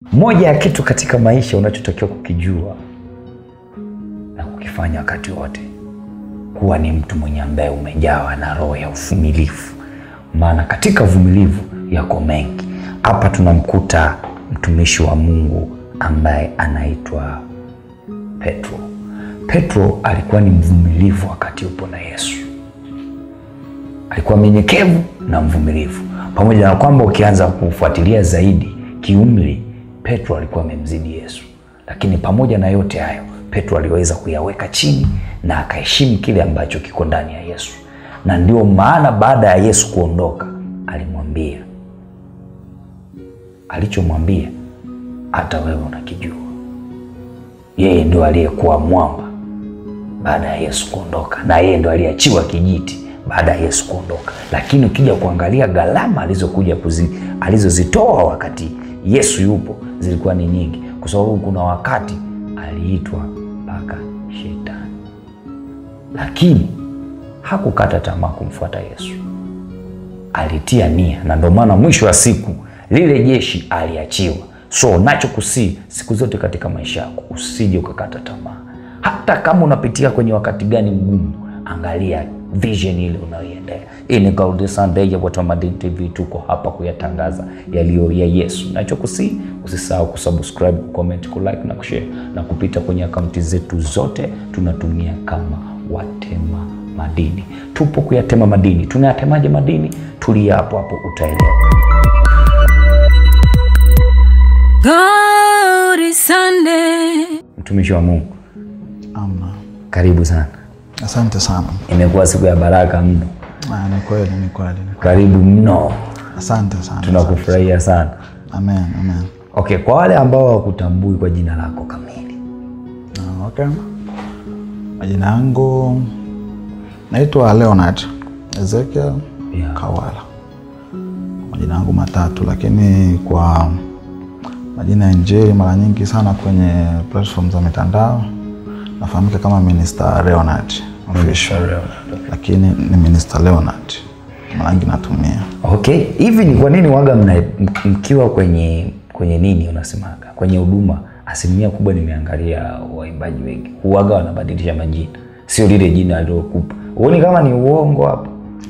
Moja ya kitu katika maisha unachotakiwa kukijua na kukifanya wakati wote, kuwa ni mtu mwenye ambaye umejawa na roho ya uvumilivu, maana katika uvumilivu yako mengi. Hapa tunamkuta mtumishi wa Mungu ambaye anaitwa Petro. Petro alikuwa ni mvumilivu wakati upo na Yesu, alikuwa mnyenyekevu na mvumilivu, pamoja na kwamba ukianza kufuatilia zaidi kiumri, Petro alikuwa amemzidi Yesu, lakini pamoja na yote hayo, Petro aliweza kuyaweka chini na akaheshimu kile ambacho kiko ndani ya Yesu, na ndio maana baada ya Yesu kuondoka alimwambia alichomwambia hata wewe unakijua. Yeye ndio aliyekuwa mwamba baada ya Yesu kuondoka, na yeye ndio aliachiwa kijiti baada ya Yesu kuondoka. Lakini ukija kuangalia gharama alizokuja kuzi, alizozitoa wakati Yesu yupo zilikuwa ni nyingi, kwa sababu kuna wakati aliitwa mpaka shetani, lakini hakukata tamaa kumfuata Yesu, alitia nia, na ndio maana mwisho wa siku lile jeshi aliachiwa. So nachokusii siku zote katika maisha yako usije ukakata tamaa, hata kama unapitia kwenye wakati gani mgumu, angalia vision ile unayoiendea. Hii ni Gold Sunday ya Watu wa Madini TV, tuko hapa kuyatangaza yaliyo ya Yesu. Nachokusii usisahau kusubscribe, kucomment, kulike na kushare na kupita kwenye akaunti zetu zote, tunatumia kama Watema Madini. Tupo kuyatema madini. Tunayatemaje madini? Tulia hapo hapo, utaelewa. God is Sunday. Mtumishi wa Mungu, Amna. karibu sana. Asante sana. Imekuwa siku ya baraka mno, Ah, ni kweli, ni kweli. ni kweli. karibu mno, Asante sana. tunakufurahia sana. Amen, amen. Okay, kwa wale ambao hawakutambui kwa jina lako kamili, Ah, okay. Majina yangu naitwa Leonard Ezekiel Yeah. Kawala. Majina yangu matatu, lakini kwa majina ya Injili mara nyingi sana kwenye platform za mitandao nafahamika kama Minister Leonard official, lakini ni Minister Leonard mara nyingi natumia okay, hivi ni kwa nini waga mna, m- mkiwa kwenye kwenye nini unasemaga kwenye huduma, asilimia kubwa nimeangalia waimbaji wengi huwaga wanabadilisha majina, sio lile jina alilokupa. Huoni kama ni uongo hapo?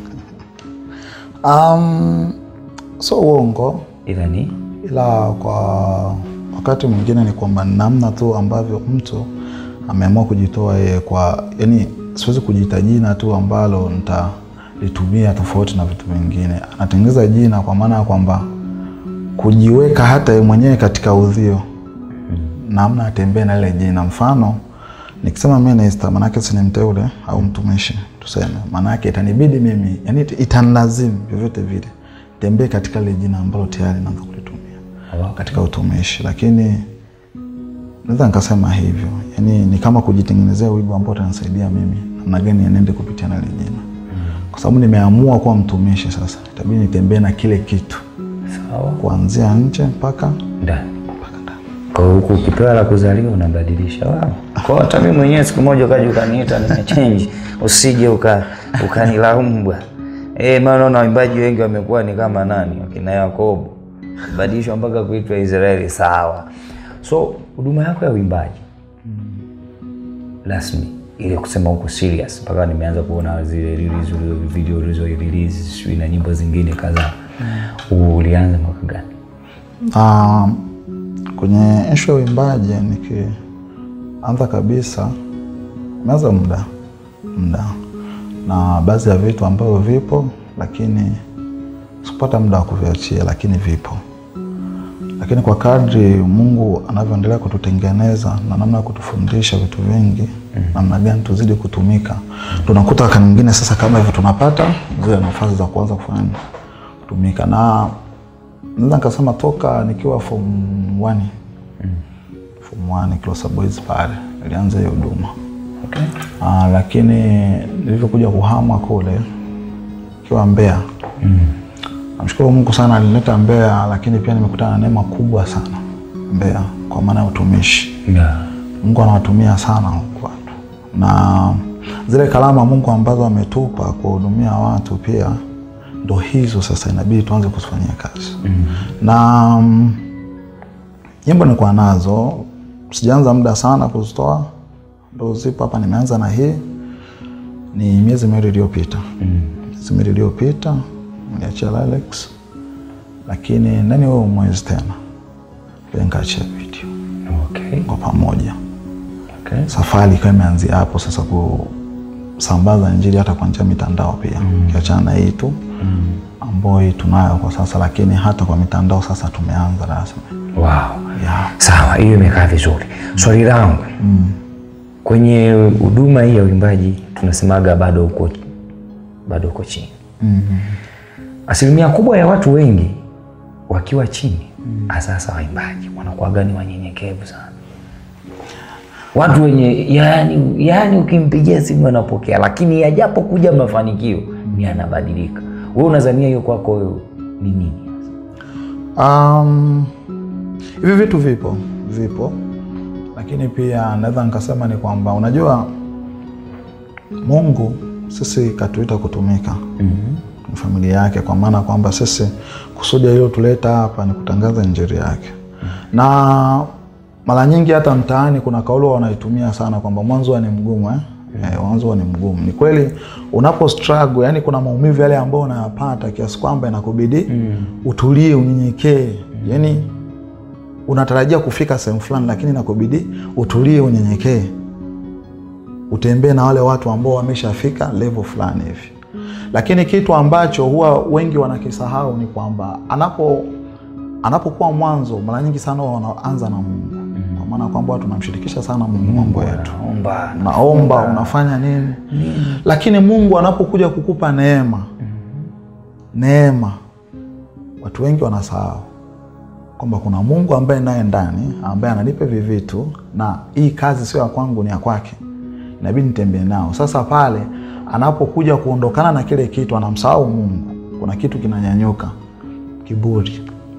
Um, so uongo Ila ni ila kwa wakati mwingine ni kwamba namna tu ambavyo mtu ameamua kujitoa yeye kwa yani, siwezi kujiita jina tu ambalo nitalitumia tofauti na vitu vingine. Anatengeneza jina kwa maana ya kwamba kujiweka hata yeye mwenyewe katika udhio, namna atembee na ile jina. Mfano nikisema minister, maanake si ni mteule au mtumishi tuseme, maanake itanibidi mimi yani, itanilazimu vyovyote vile tembee katika ile jina ambalo tayari naanza kulitumia katika utumishi, lakini naweza nikasema hivyo, yani ni kama kujitengenezea wigo ambao utanisaidia mimi namna gani niende kupitia na ile jina, kwa sababu nimeamua kuwa mtumishi. Sasa itabidi nitembee na kile kitu sawa kuanzia nje mpaka ndani mpaka ndani. kwa huku ukipewa la kuzaliwa unabadilisha wao. Kwa hata mimi mwenyewe siku moja ukaja ukaniita nimechange, usije uka ukanilaumu bwana. Eh, maana naona waimbaji wengi wamekuwa ni kama nani wakina Yakobo badilishwa mpaka kuitwa Israeli. Sawa, so huduma yako ya uimbaji rasmi ile kusema huko serious, mpaka nimeanza kuona zile release ulizo video ulizo release sijui na nyimbo zingine kadhaa. Ulianza mwaka gani? Ah, kwenye ishu ya uimbaji nikianza kabisa, imeanza muda muda na baadhi ya vitu ambavyo vipo, lakini sikupata muda wa kuviachia, lakini vipo. Lakini kwa kadri Mungu anavyoendelea kututengeneza na namna ya kutufundisha vitu vingi, namna gani tuzidi kutumika, tunakuta wakati mwingine sasa kama hivyo tunapata zile nafasi za kuanza kufanya kutumika na naweza nikasema toka nikiwa form 1 form 1 Kilosa Boys pale nilianza hiyo huduma Okay. Ah, lakini nilivyokuja kuhama kule ikiwa Mbeya namshukuru Mungu sana alinileta Mbeya, lakini pia nimekutana na neema kubwa sana Mbeya kwa maana ya utumishi. Yeah. Mungu anawatumia sana huku watu na zile kalama Mungu ambazo ametupa kuwahudumia watu pia ndo hizo sasa inabidi tuanze kuzifanyia kazi mm. na mm, nyimbo nilikuwa nazo sijaanza muda sana kuzitoa ndo zipo hapa nimeanza na hii ni miezi miwili iliyopita miezi miwili iliyopita niliachia Lilacs lakini ndani huo mwezi tena pia nikaachia video Okay. kwa pamoja Okay. safari ikawa imeanzia hapo sasa kusambaza injili hata kwa njia ya mitandao pia ukiachana na hii tu ambayo hii tunayo kwa sasa lakini hata kwa mitandao sasa tumeanza rasmi Wow. yeah. Sawa, hiyo imekaa vizuri. Swali langu kwenye huduma hii ya uimbaji tunasemaga bado uko bado uko chini. Asilimia kubwa ya watu wengi wakiwa chini, asasa waimbaji wanakuwaga ni wanyenyekevu sana, watu wenye yani, yani ukimpigia simu anapokea, lakini yajapo kuja mafanikio ni anabadilika. Wewe unazania hiyo kwako wewe ni nini? Um, hivi vitu vipo vipo, lakini pia naweza nikasema ni kwamba unajua, Mungu sisi katuita kutumika mm-hmm. familia yake, kwa maana kwamba sisi kusudi alilotuleta hapa ni kutangaza injili yake mm-hmm. na mara nyingi hata mtaani kuna kauli wanaitumia sana kwamba mwanzo huwa ni mgumu eh? Eh, mwanzo huwa ni mgumu. Ni kweli unapo struggle, yani kuna maumivu yale ambayo unayapata kiasi kwamba inakubidi utulie, unyenyekee, yani unatarajia kufika sehemu fulani, lakini inakubidi utulie, unyenyekee, utembee na wale watu ambao wameshafika level fulani hivi. Lakini kitu ambacho huwa wengi wanakisahau ni kwamba anapo anapokuwa mwanzo, mara nyingi sana huwa wanaanza na Mungu, kwa maana kwamba watu tunamshirikisha sana Mungu mambo yetu Naomba unaomba unafanya nini lakini mungu anapokuja kukupa neema neema watu wengi wanasahau kwamba kuna mungu ambaye naye ndani ambaye ananipa hivi vitu na hii kazi sio ya kwangu ni ya kwake inabidi nitembee nao sasa pale anapokuja kuondokana na kile kitu anamsahau mungu kuna kitu kinanyanyuka kiburi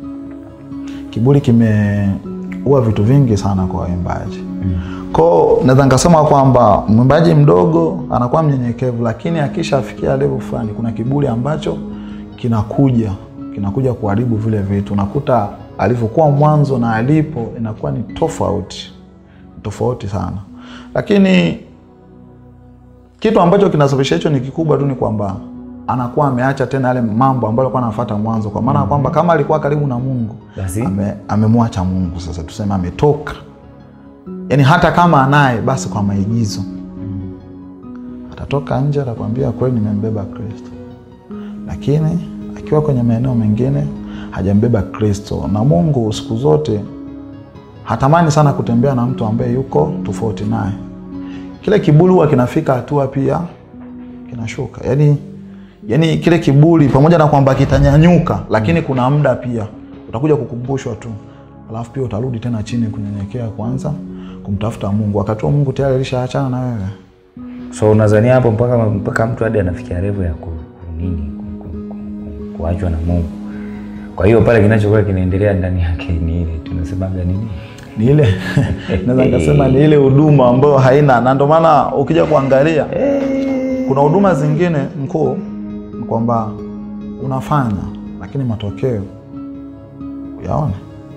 kiburi kimeua vitu vingi sana kwa waimbaji ko naweza nikasema kwamba mwimbaji mdogo anakuwa mnyenyekevu lakini akishafikia level fulani kuna kiburi ambacho kinakuja kinakuja kuharibu vile vitu unakuta alivyokuwa mwanzo na alipo inakuwa ni tofauti tofauti sana lakini kitu ambacho kinasababisha hicho ni kikubwa tu ni kwamba anakuwa ameacha tena yale mambo ambayo alikuwa anafuata mwanzo kwa maana kwamba kama alikuwa karibu na mungu Basi. ame, amemwacha mungu sasa tuseme ametoka yaani hata kama anaye basi kwa maigizo atatoka nje atakwambia kweli nimembeba kristo lakini akiwa kwenye maeneo mengine hajambeba kristo na mungu siku zote hatamani sana kutembea na mtu ambaye yuko tofauti naye kile kiburi huwa kinafika hatua pia kinashuka yaani yaani kile kiburi pamoja na kwamba kitanyanyuka lakini kuna muda pia utakuja kukumbushwa tu alafu pia utarudi tena chini kunyenyekea kwanza kumtafuta mungu wakati huo mungu tayari alishaachana na wewe So unazania hapo mpaka mpaka mtu hadi anafikia level ya ku, ku- nini ku- ku- ku- ku- kuachwa na Mungu. Kwa hiyo pale kinachokuwa kinaendelea ndani yake ni ile tunasemaga nini? ni ile naweza nikasema ni ile huduma ambayo haina na ndio maana ukija kuangalia kuna huduma zingine mkuu ni kwamba unafanya lakini matokeo uyaone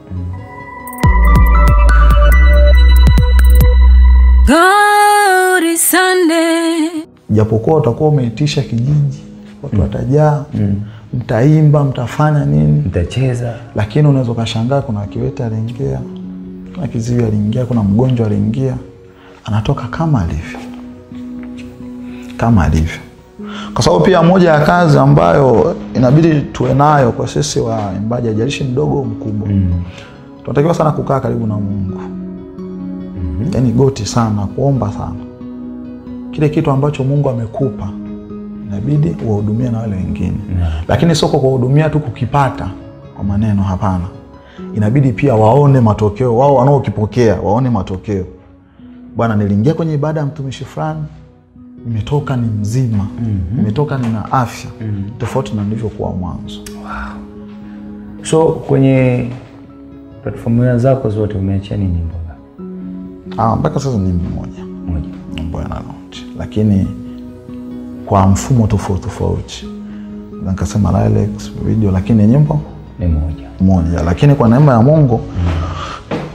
God is Sunday. japokuwa utakuwa umeitisha kijiji watu watajaa mtaimba mtafanya nini Mtacheza lakini unaweza ukashangaa kuna kiwete aliingia kuna kiziwi aliingia kuna mgonjwa aliingia anatoka kama alivyo kama alivyo kwa sababu pia moja ya kazi ambayo inabidi tuwe nayo kwa sisi waimbaji ajalishi mdogo au mkubwa tunatakiwa sana kukaa karibu na mungu yaani goti sana kuomba sana kile kitu ambacho mungu amekupa inabidi uwahudumie na wale wengine lakini sio kwa kuwahudumia tu kukipata kwa maneno hapana inabidi pia waone matokeo wao wanaokipokea waone matokeo bwana niliingia kwenye ibada ya mtumishi fulani nimetoka ni mzima nimetoka nina afya tofauti na nilivyokuwa mwanzo so kwenye platform zako zote umeachia nini nyimbo ngapi? Ah, mpaka sasa ni mmoja Moja. ambayo yana launch lakini kwa mfumo tofauti tofauti Na nikasema Lilacs video lakini nyimbo Ni moja. moja lakini kwa neema ya mungu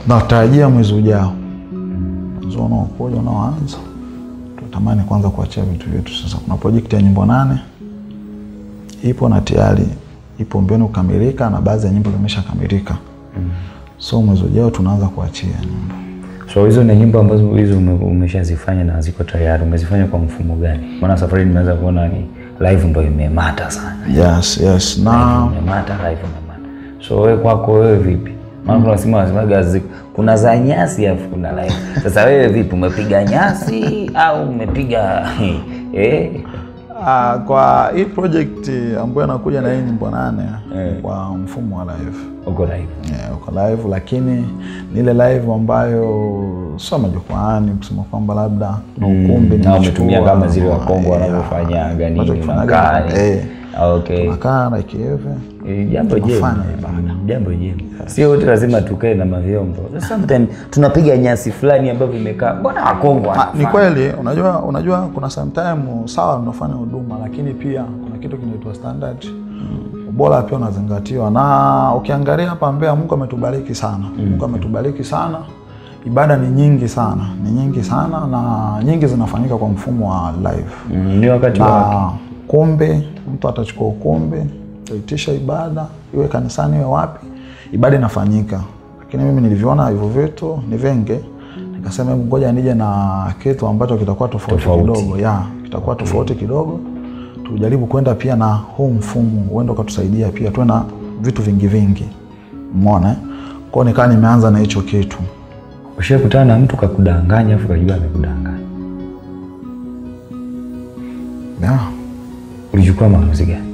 natarajia mwezi ujao mwezi unaokuja unaoanza tunatamani kwanza kuachia vitu vyetu sasa kuna projekti ya nyimbo nane ipo na tayari ipo mbioni kukamilika na baadhi ya nyimbo zimeshakamilika so mwezi ujao tunaanza kuachia nyimbo So hizo ni nyimbo ambazo hizo ume- umeshazifanya na ziko tayari, umezifanya kwa mfumo gani? Maana safari nimeanza kuona ni live ndo imemata sana, yes yes na live imemata, live imemata. So wewe kwako wewe vipi? Maana kuna sima wanasemaga zi- kuna za nyasi alafu kuna live. Sasa wewe vipi, umepiga nyasi au umepiga eh? Ah, kwa hii project ambayo inakuja na hii nyimbo nane kwa mfumo wa live Uko live. yeah, uko live lakini ni ile live ambayo sio majukwaani kusema kwamba labda na ukumbi Na nimechukua, umetumia kama zile wa Kongo yeah, wanavyofanyaga nini wanachokifanyaga, unakaa. eh, Okay. unakaa na kieve Eh, jambo jema Tunafanya ibada. jambo jema sio wote lazima tukae na mavyombo sometimes tunapiga nyasi fulani ambavyo imekaa mbona wakongo Ah, ni wanafanya? kweli unajua unajua kuna sometime sawa tunafanya huduma lakini pia kuna kitu kinaitwa standard ubora pia unazingatiwa na ukiangalia hapa Mbeya Mungu ametubariki sana Mungu ametubariki sana ibada ni nyingi sana ni nyingi sana na nyingi zinafanyika kwa mfumo wa live Mm, ni wakati wa na kumbi mtu atachukua ukumbi ataitisha ibada iwe kanisani iwe wapi ibada inafanyika lakini mimi nilivyoona hivyo vitu ni vingi nikasema hebu ngoja nije na kitu ambacho kitakuwa tofauti, Tofauti. kidogo ya kitakuwa tofauti kidogo tujaribu kwenda pia na huu mfumo uende ukatusaidia pia tuwe na vitu vingi vingi mona eh? kwao nikaa nimeanza na hicho kitu ushakutana na mtu kakudanganya afu kajua amekudanganya yeah. ulichukua maamuzi gani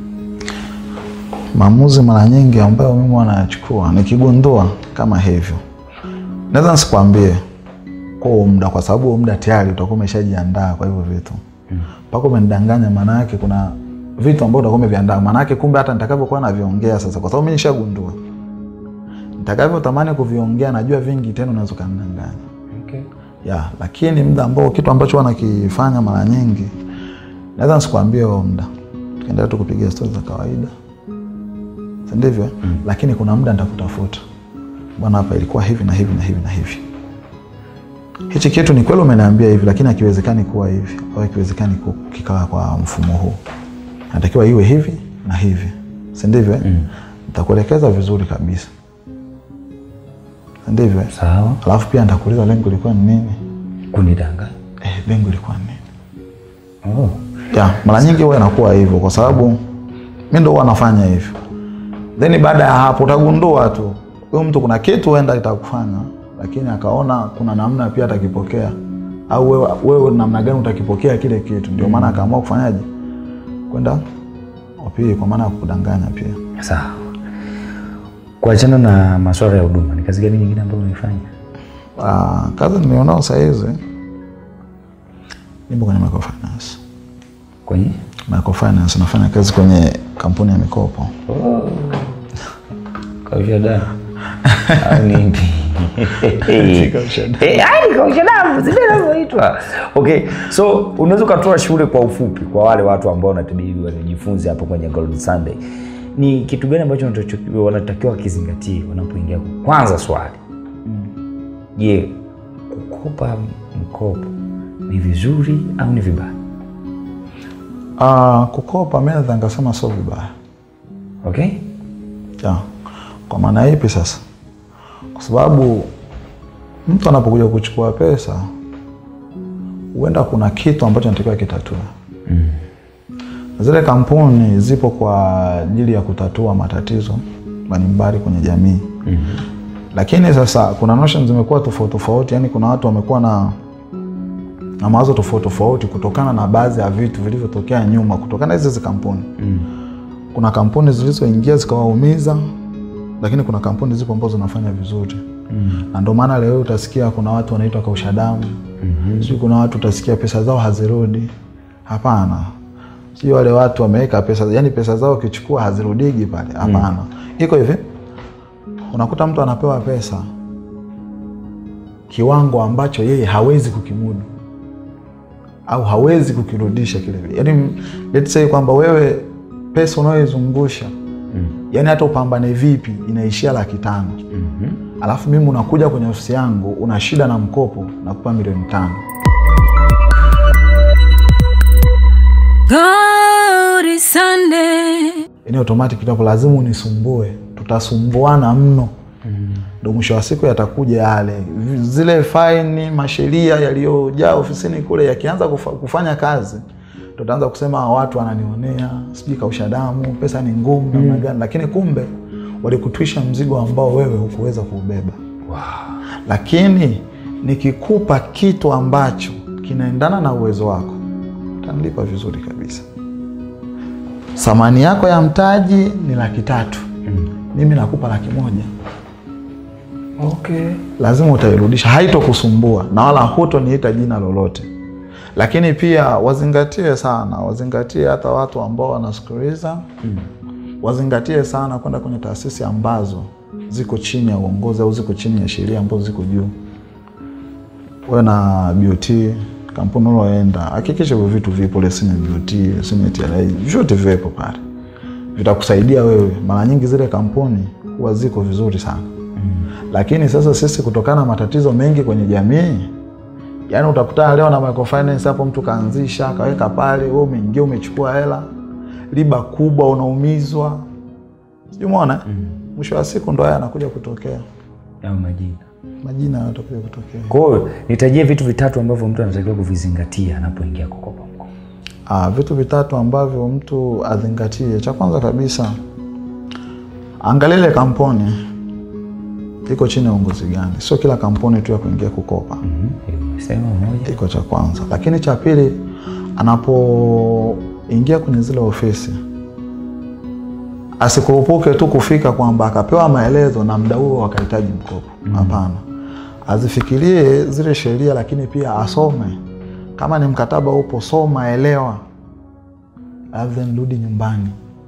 maamuzi mara nyingi ambayo mimi wanayachukua nikigundua kama hivyo naweza nisikwambie kwa huo muda kwa sababu huo muda tayari utakuwa umeshajiandaa kwa hivyo vitu mpaka umenidanganya maana yake kuna vitu ambavyo utakuwa umeviandaa maana yake kumbe hata nitakavyokuwa naviongea sasa kwa sababu mi nishagundua nitakavyotamani kuviongea najua vingi tena unaweza ukanidanganya okay. ya lakini muda ambao kitu ambacho huwa nakifanya mara nyingi naweza nisikwambie huo muda tukiendelea tu kupiga stori za kawaida si ndivyo mm. lakini kuna muda nitakutafuta bwana hapa ilikuwa hivi na hivi na hivi na hivi hichi kitu ni kweli umeniambia hivi lakini hakiwezekani kuwa hivi au hakiwezekani ku- kikaa kwa mfumo huu natakiwa iwe hivi na hivi si ndivyo mm. nitakuelekeza vizuri kabisa si ndivyo sawa alafu pia nitakuuliza lengo ilikuwa ni nini kunidanganya eh, lengo ilikuwa ni nini oh. ya mara nyingi huwa inakuwa hivyo kwa sababu mi ndo huwa nafanya hivyo then baada ya hapo utagundua tu huyu mtu kuna kitu huenda itakufanya lakini akaona kuna namna pia atakipokea au wewe, wewe namna gani utakipokea kile kitu ndio maana akaamua kufanyaje kwenda opii kwa maana ya kukudanganya pia sawa kuachana na maswala ya huduma ni kazi gani nyingine ambayo unaifanya Ah, kazi nilionao sahizi nipo kwenye microfinance kwenye microfinance nafanya kazi kwenye kampuni ya mikopo kausha damu au ni ipi? Kausha damu. Eh, yaani kausha damu zile inavyoitwa okay so unaweza ukatoa shule kwa ufupi kwa wale watu ambao wanatabiri wanajifunze hapo kwenye Golden Sunday ni kitu gani ambacho wanatakiwa- wanatakiwa wakizingatie wanapoingia kwanza swali je kukopa mkopo ni vizuri au ni vibaya Ah, kukopa mi naweza nikasema sio vibaya okay ya. Kwa maana ipi sasa? Kwa sababu mtu anapokuja kuchukua pesa, huenda kuna kitu ambacho anatakiwa kitatue. mm. Zile kampuni zipo kwa ajili ya kutatua matatizo mbalimbali kwenye jamii mm. Lakini sasa kuna notion zimekuwa tofauti tofauti, yani kuna watu wamekuwa na na mawazo tofauti tofauti kutokana na baadhi ya vitu vilivyotokea nyuma, kutokana na hizi hizi kampuni mm. kuna kampuni zilizoingia zikawaumiza lakini kuna kampuni zipo ambazo zinafanya vizuri mm. na ndio maana leo utasikia kuna watu wanaitwa kausha damu mm-hmm. sijui kuna watu utasikia pesa zao hazirudi hapana sijui wale watu wameweka pesa yani pesa zao ukichukua hazirudigi pale hapana mm. iko hivi unakuta mtu anapewa pesa kiwango ambacho yeye hawezi kukimudu au hawezi kukirudisha kile yani let's say kwamba wewe pesa unayoizungusha yaani hata upambane vipi inaishia laki tano alafu mimi unakuja kwenye ofisi yangu una shida na mkopo nakupa milioni tano God is Sunday. yaani automatic itapo lazima unisumbue tutasumbuana mno ndo mwisho wa siku yatakuja yale Vi- zile faini masheria yaliyojaa ofisini kule yakianza kufa, kufanya kazi tutaanza kusema "Hawa watu wananionea sijui kausha damu pesa ni ngumu namna gani lakini kumbe walikutwisha mzigo ambao wewe hukuweza kuubeba lakini nikikupa kitu ambacho kinaendana na uwezo wako utanilipa vizuri kabisa thamani yako ya mtaji ni laki tatu mimi nakupa laki moja Okay. lazima utairudisha haitokusumbua na wala hutoniita jina lolote lakini pia wazingatie sana wazingatie hata watu ambao wanasikiliza wazingatie sana kwenda kwenye taasisi ambazo ziko chini ya uongozi au ziko chini ya sheria ambazo ziko juu we na BOT kampuni uloenda hakikisha hivyo vitu vipo leseni ya BOT leseni ya TRA vyote viwepo pale vitakusaidia wewe mara nyingi zile kampuni huwa ziko vizuri sana lakini sasa sisi kutokana na matatizo mengi kwenye jamii yaani utakutana leo na microfinance hapo mtu kaanzisha akaweka pale wewe umeingia umechukua hela riba kubwa unaumizwa sijui umeona mwisho wa siku ndo haya anakuja kutokea Au majina. majina yatakuja kutokea Kwa hiyo nitajie vitu vitatu ambavyo mtu anatakiwa kuvizingatia anapoingia kukopa mkopo. Ah, vitu vitatu ambavyo mtu azingatie. Cha kwanza kabisa, angalia ile kampuni iko chini ya uongozi gani. Sio kila kampuni tu ya kuingia kukopa, Mhm. Sema moja. iko cha kwanza. Lakini cha pili, anapoingia kwenye zile ofisi asikurupuke tu kufika kwamba akapewa maelezo na mda huo akahitaji mkopo. Hapana, azifikirie zile sheria, lakini pia asome. Kama ni mkataba upo, soma, elewa, and then rudi nyumbani,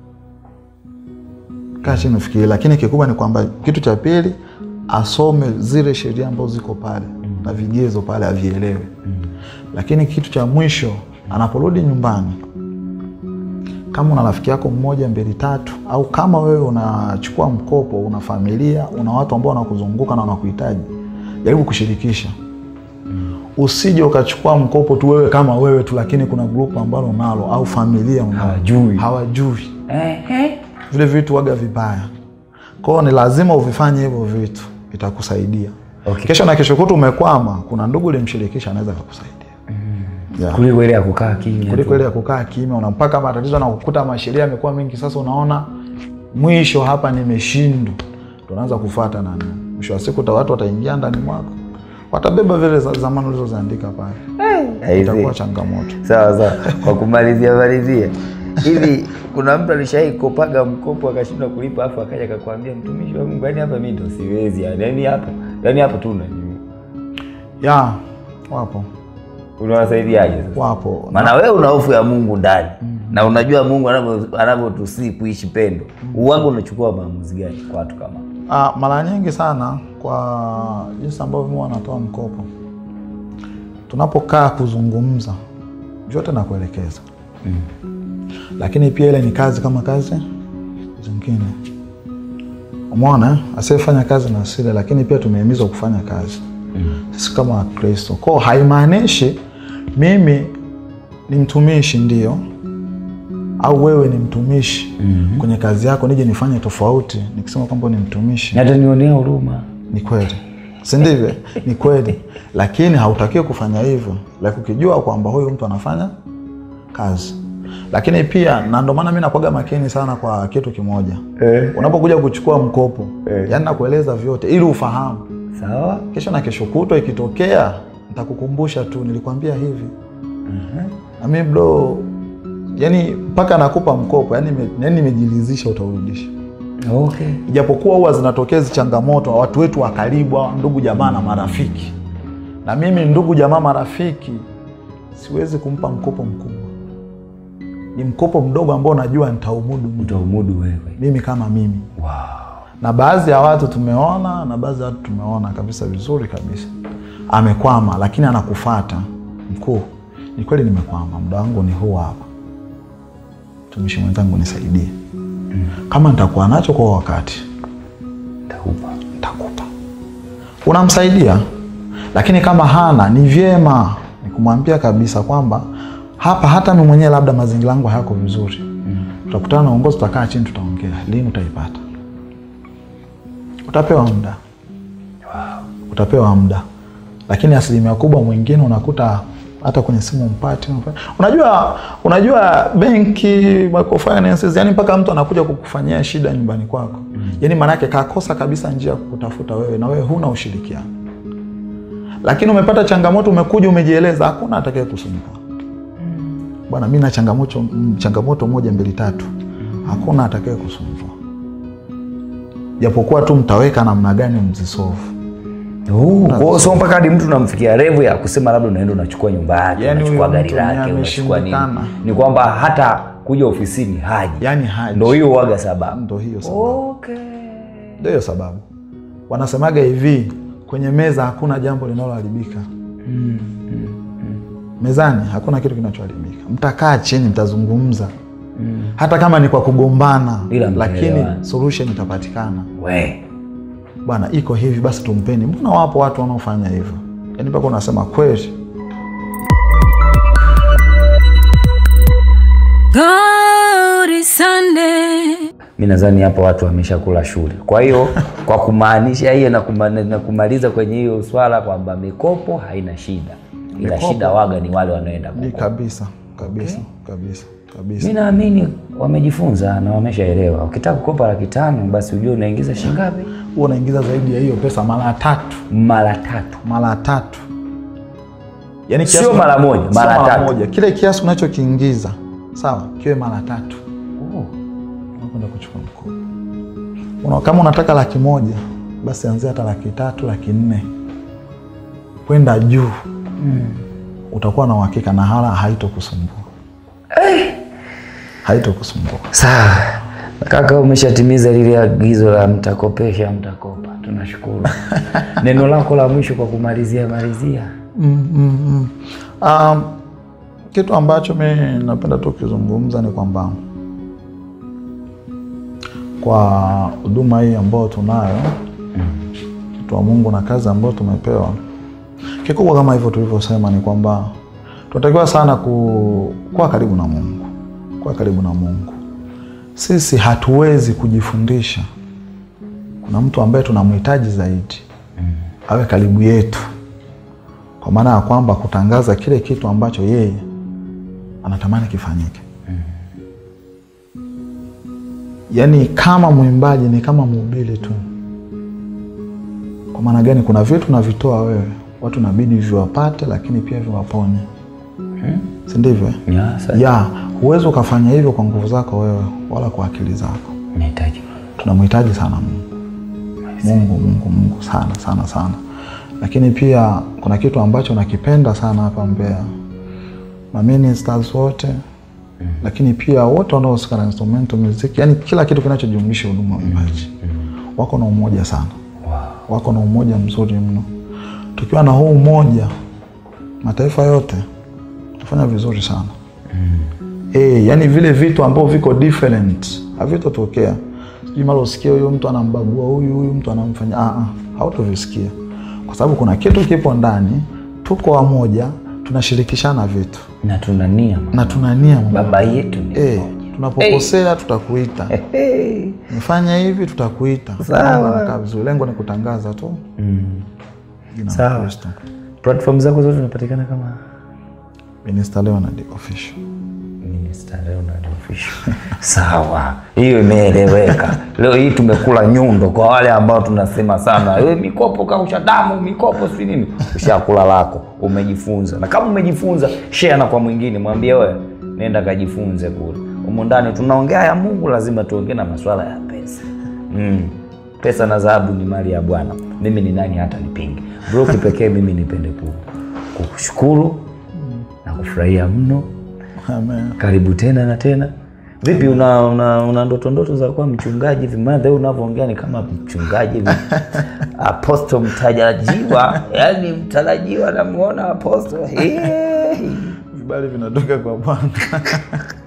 kaa chini ufikirie. Lakini kikubwa ni kwamba kitu cha pili asome zile sheria ambazo ziko pale na vigezo pale avielewe. Lakini kitu cha mwisho anaporudi nyumbani kama una rafiki yako mmoja mbili tatu, au kama wewe unachukua mkopo, una familia, una watu ambao wanakuzunguka na wanakuhitaji, jaribu kushirikisha. Usije ukachukua mkopo tu wewe kama wewe tu, lakini kuna grupu ambalo unalo au familia unalo. Hawajui. hawajui Ehe. vile vitu waga vibaya. Kwao ni lazima uvifanye hivyo vitu, itakusaidia Okay. kesho na kesho kutu umekwama, kuna ndugu ulimshirikisha anaweza akakusaidia yeah Kuliko ile ya kukaa kimya. kuliko tu. ile ya kukaa kimya, unampaka matatizo na kukuta masheria yamekuwa mengi. Sasa unaona mwisho hapa nimeshindwa, tunaanza kufuata nani. Mwisho wa siku ta- watu wataingia ndani mwako, watabeba vile za zamani ulizoziandika pale, Aisee. itakuwa changamoto. Sawa sawa. Kwa kumalizia malizia, hivi kuna mtu alishai kopaga mkopo akashindwa kulipa, afu akaja akakwambia mtumishi wa Mungu, yani hapa mimi ndo siwezi, yani yani hapo yani hapo tu unajua. Ya wapo Unawasaidiaje sasa? wapo Maana wewe una hofu ya Mungu ndani na unajua Mungu anavyo- anavyotusii kuishi pendo. Uwangu unachukua maamuzi gani kwa watu kama hao? Ah, mara nyingi sana kwa jinsi ambavyo mimi wanatoa mkopo, tunapokaa kuzungumza vyote nakuelekeza lakini pia ile ni kazi kama kazi zingine. Umeona, eh? asiyefanya kazi na asile, lakini pia tumehimizwa kufanya kazi sisi kama Wakristo. Kwao haimaanishi mimi ni mtumishi ndio au wewe ni mtumishi kwenye kazi yako nije nifanye tofauti nikisema kwamba ni mtumishi. Na hata nionea huruma. Ni kweli, si ndivyo? Ni kweli, lakini hautakiwi kufanya hivyo, like ukijua kwamba huyu mtu anafanya kazi. Lakini pia na ndio maana mi nakwaga makini sana kwa kitu kimoja Eh. unapokuja kuchukua mkopo Eh. yani nakueleza vyote ili ufahamu. Sawa? Kesho na kesho kutwa ikitokea, nitakukumbusha tu, nilikwambia hivi na mi bro, yani mpaka nakupa mkopo yani nime- yani nimejilizisha utaurudisha Okay. ijapokuwa huwa zinatokea hizi changamoto watu wetu wa karibu hawa ndugu jamaa na marafiki na mimi ndugu jamaa marafiki siwezi kumpa mkopo mkubwa ni mkopo mdogo ambao najua nitaumudu mimi. Utaumudu wewe. mimi kama mimi Wow. na baadhi ya watu tumeona na baadhi ya watu tumeona kabisa vizuri kabisa amekwama lakini anakufata mkuu ni kweli nimekwama muda wangu ni huu hapa mtumishi mwenzangu nisaidie kama nitakuwa nacho kwa wakati Nitakupa. nitakupa unamsaidia lakini kama hana ni vyema ni kumwambia kabisa kwamba hapa hata mi mwenyewe labda mazingira yangu hayako vizuri tutakutana na uongozi tutakaa chini tutaongea lini utaipata utapewa muda utapewa muda lakini asilimia kubwa mwingine unakuta hata kwenye simu mpati unajua unajua benki microfinances yani mpaka mtu anakuja kukufanyia shida nyumbani kwako yani maanake kakosa kabisa njia ya kukutafuta wewe na wewe huna ushirikiano lakini umepata changamoto umekuja umejieleza hakuna atakaye kusumbua bwana mi na changamoto, mm, changamoto moja mbili tatu hakuna atakaye kusumbua japokuwa tu mtaweka namna gani mzisovu Uh, kwa hiyo sio mpaka hadi mtu unamfikia revu ya kusema labda unaenda unachukua nyumba yake Yaani unachukua huyo gari mtu ni lake unachukua nini ameshindikana. ni kwamba hata kuja ofisini haji yani haji ndo hiyo waga sababu ndo hiyo sababu okay. ndo hiyo sababu wanasemaga hivi kwenye meza hakuna jambo linaloharibika mezani hakuna kitu kinachoharibika mtakaa chini mtazungumza hata kama ni kwa kugombana Ila lakini mtaelewana. solution itapatikana we bwana iko hivi basi tumpeni mbona wapo watu wanaofanya hivyo yaani mpaka unasema kweli Glory Sunday. mi nadhani hapa watu wameshakula shule kwa hiyo kwa kumaanisha hiyo na, kuma, na kumaliza kwenye hiyo swala kwamba mikopo haina shida ila Mikopo. shida waga ni wale wanaoenda ni kukopa kabisa kabisa kabisa kabisa mi naamini wamejifunza na wameshaelewa ukitaka kukopa laki tano basi ujue unaingiza shingapi huwa unaingiza zaidi ya hiyo pesa mara tatu mara tatu mara tatu yani Sio mara moja, sio mara tatu. moja kile kiasi unachokiingiza sawa kiwe mara tatu oh. unakwenda kuchukua mkopo Una, kama unataka laki moja basi anzia hata laki tatu laki nne kwenda juu utakuwa na uhakika na hala haitokusumbua haitokusumbua sawa kaka umeshatimiza lile agizo la mtakopesha mtakopa tunashukuru neno lako la mwisho kwa kumalizia malizia mm, mm, mm. Um, kitu ambacho mi napenda tu kuzungumza ni kwamba kwa huduma hii ambayo tunayo mtu wa Mungu na kazi ambayo tumepewa, kikubwa kama hivyo tulivyosema ni kwamba tunatakiwa sana ku, kuwa karibu na Mungu, kuwa karibu na Mungu. Sisi hatuwezi kujifundisha, kuna mtu ambaye tunamhitaji zaidi awe karibu yetu kwa maana ya kwamba kutangaza kile kitu ambacho yeye anatamani kifanyike. Yaani kama mwimbaji ni kama mhubiri tu. Kwa maana gani? Kuna vitu navitoa wewe, watu nabidi viwapate, lakini pia viwaponye, si ndivyo? Ya, sa- Ya, huwezi ukafanya hivyo kwa nguvu zako wewe wala kwa akili zako. nahitaji Tunamhitaji sana Mungu, Mungu, Mungu, Mungu sana sana sana. Lakini pia kuna kitu ambacho nakipenda sana hapa Mbeya, maministers wote lakini pia wote wanaohusika na instrumental music, yani kila kitu kinachojumlisha huduma ya uimbaji wako na umoja sana, wako na umoja mzuri mno. Tukiwa na huu umoja, mataifa yote tutafanya vizuri sana. Eh, yani vile vitu ambavyo viko different havitotokea. Sijui mara usikie huyu mtu anambagua huyu, huyu mtu anamfanya ah, ah, hautovisikia kwa sababu kuna kitu kipo ndani, tuko wamoja, tunashirikishana vitu na tuna nia na tuna nia moja. baba yetu ni Eh, mmoja. tunapokosea tutakuita, Hey. nifanya hivi tutakuita. Sawa. Mambo yanakaa vizuri, lengo ni kutangaza tu jina la Sawa. Kristo. platform zako zote zinapatikana kama Minister Leonard official. Minister Leonard Official. Sawa, hiyo imeeleweka. Leo hii tumekula nyundo kwa wale ambao tunasema sana "Eh, mikopo kausha damu, mikopo si nini. Ushakula lako, umejifunza, na kama umejifunza share na kwa mwingine, mwambie wewe, nenda kajifunze kule. Humu ndani tunaongea ya Mungu, lazima tuongee na masuala ya pesa. Mm. Pesa na dhahabu ni mali ya Bwana. Mimi ni nani hata nipinge? Bro, kipekee mimi nipende ku kukushukuru na kufurahia mno Amen. karibu tena na tena vipi una, una, una ndoto ndoto za kuwa mchungaji hivi maana leo unavyoongea ni kama mchungaji hivi aposto mtarajiwa yani mtarajiwa namuona aposto Hey. Vibali vinatoka kwa Bwana.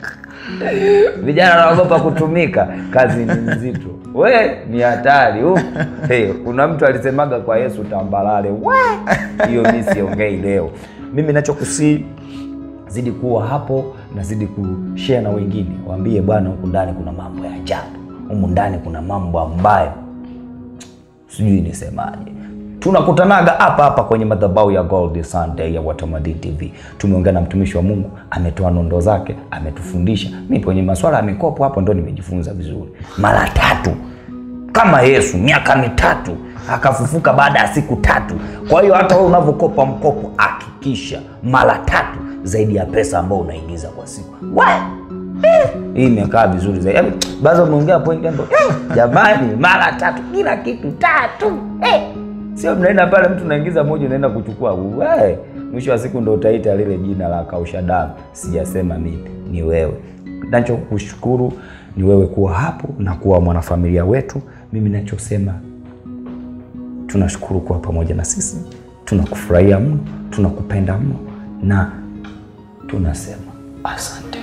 vijana wanaogopa kutumika kazi ni nzito we ni hatari uh. hey, kuna mtu alisemaga kwa yesu tambalale We! hiyo mi siongei leo mimi nachokusii zidi kuwa hapo na zidi kushare na wengine waambie bwana huku ndani kuna mambo ya ajabu humu ndani kuna mambo ambayo sijui nisemaje tunakutanaga hapa hapa kwenye madhabahu ya gold sunday ya watamadini tv tumeongea na mtumishi wa mungu ametoa nondo zake ametufundisha mi kwenye maswala ya mikopo hapo ndo nimejifunza vizuri mara tatu kama yesu miaka mitatu akafufuka baada ya siku tatu kwa hiyo hata wewe unavyokopa mkopo hakikisha mara tatu zaidi ya pesa ambayo unaingiza kwa siku Wa! Eh, hii imekaa vizuri zaidi Yaani, baza umeongea point hapo eh, jamani mara tatu kila kitu tatu eh. sio mnaenda pale mtu unaingiza moja unaenda kuchukua we mwisho wa siku ndo utaita lile jina la kausha damu sijasema mimi ni wewe nachokushukuru ni wewe kuwa hapo na kuwa mwanafamilia wetu mimi nachosema tunashukuru kuwa pamoja na sisi tunakufurahia mno tunakupenda mno na tunasema asante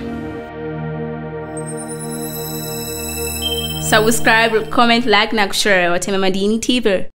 subscribe comment like na kushare watema madini tv